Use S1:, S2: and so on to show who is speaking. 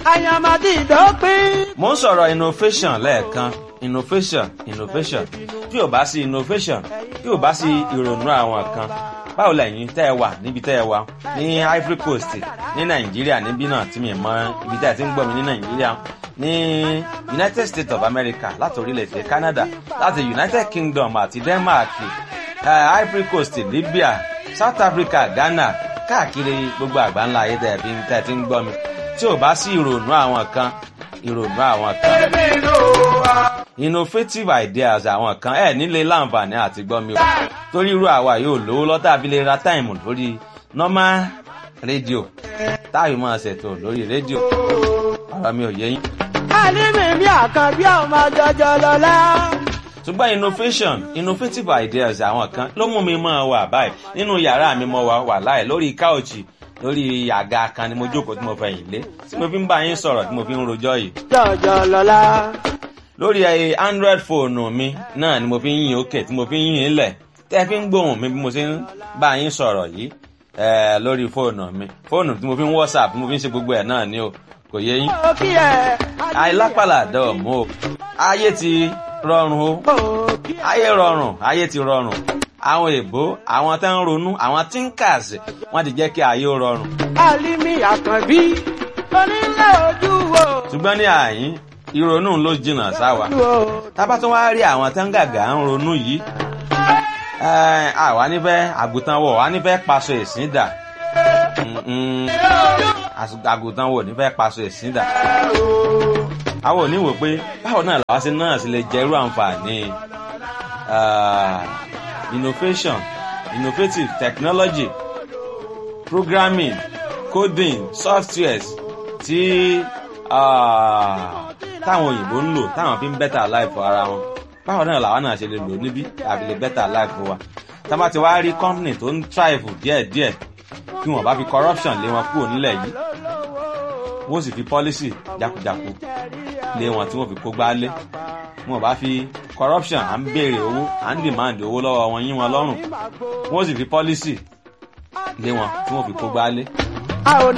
S1: àyàmàdì ìdópin.
S2: mo ń sọ̀rọ̀ innovation lẹ́ẹ̀kan innovation innovation tí ò bá sí innovation tí ò bá sí ìrònú àwọn kan báwo lẹ́yìn tẹ́ ẹ wà níbi tẹ́ ẹ wà ní Ivory Coast ní Nàìjíríà níbí náà tí mi mọ ibi tẹ́ ẹ ti ń gbọ́ mi ní Nàìjíríà ní United States of America láti orílẹ̀-èdè Canada láti United Kingdom àti Denmark uh, Ivory Coast Libya South Africa Ghana káàkiri gbogbo àgbáńlá ayé tẹ́ ẹ fi tẹ́ ẹ ti ń gbọ́ mi tí ò bá sí ìrònú àwọn kan ìrònú àwọn kan innovative ideas àwọn kan ẹ nílé láǹfààní àti gbọ́ mi o torí irú àwa yóò lówó lọ́tà abilé ra táìmù lórí normal rédíò táyì máa ṣètò lórí rédíò ọ̀rọ̀ mi ò yé yín.
S1: àlímì mi àkànbí ọmọ jọjọ lọlá.
S2: ṣùgbọ́n innovation innovative ideas àwọn kan ló mú mi máa wà báyìí nínú yàrá mi mo wà wà láì lórí káòchì lórí àga kan ni mo jókòó tí mo fẹ̀yìn lé tí mo fi ń bá yín sọ̀rọ̀ tí mo fi ń rojọ́ yìí
S1: jọjọ lọlá.
S2: lórí ẹ android fóònù mi náà ni mo fi ń yìn òkè tí mo fi ń yìn lẹ̀ tẹ́ fi ń gbóhùn mi bí mo ṣe ń bá yín sọ̀rọ̀ yìí ẹ lórí fóònù mi fóònù tí mo fi ń whatsapp tí mo fi ń ṣe gbogbo ẹ̀ náà ni o kò yé yín.
S1: ó kí ẹ.
S2: àìlápàlà dọ̀ọ̀mù o ayé ti rọrùn o
S1: ó kí ẹ.
S2: ayé rọrùn ayé ti rọrùn àwọn èbó àwọn tó ń ronú àwọn thinkers wọ́n ti jẹ́ kí ayé ó rọrùn
S1: àlímì àkànbí onílé ojú wo.
S2: ṣùgbọ́n ní àyín ìrònú ló jìnnà sáwa
S1: wo.
S2: tábà tún wá rí àwọn tó ń gàgà ń ronú yìí ẹ, àwa nífẹ̀ẹ́ àgùntàn wọ̀ wá nífẹ̀ẹ́ paṣọ ẹ̀sìn dà Mm-mm. Às- àgùntàn wọ̀ nífẹ̀ẹ́ paṣọ ẹ̀sìn dà àwọn ò ní wò pé báwo náà làwa ṣe náà sì lè jẹ irú àǹfààní ah, innovation innovative technology programming coding softwares tí ah, táwọn òyìnbó ń lò táwọn fi ń better life ara wọn báwo náà làwọn náà ṣe lè lò níbí àbí lè better life wa tá bá ti wá rí company tó ń thrive díẹ̀díẹ̀ kí wọ́n bá fi corruption lé wọn kúrò nílẹ̀ yìí wọ́n sì fi policy jákujáku lé wọn tí wọ́n fi kó gbá lé wọn bá fi corruption à ń béèrè owó à ń demand owó lọ́wọ́ wọn yín wọn lọ́rùn wọ́n sì fi policy lé wọn tí wọ́n fi kó gbá lé
S1: a ò